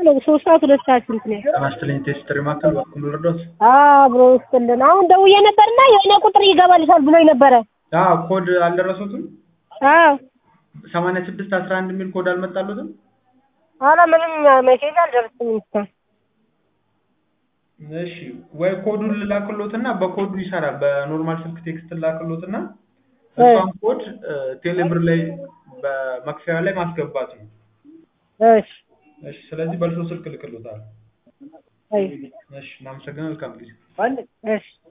ነው ሶስት ሰዓት ሁለት ሰዓት ስንት ነው? ጤና ቴስት ማዕከል በኩል ልርዶት አብሮ ውስጥልን አሁን ደውዬ ነበርና የሆነ ቁጥር ይገባልሻል ብሎኝ ነበረ። አዎ ኮድ አልደረሱትም? አዎ ሰማንያ ስድስት አስራ አንድ የሚል ኮድ አልመጣሉትም? ኧረ ምንም ሜሴጅ አልደረሰኝም እስካሁን። እሺ ወይ ኮዱን ልላክሎትና በኮዱ ይሰራል። በኖርማል ስልክ ቴክስት ልላክሎትና እሷን ኮድ ቴሌብር ላይ በመክፈያ ላይ ማስገባት ነው። እሺ እሺ ስለዚህ በእርሶ ስልክ ልክሎታል። አይ እሺ እናመሰግናለን። መልካም ጊዜ። እሺ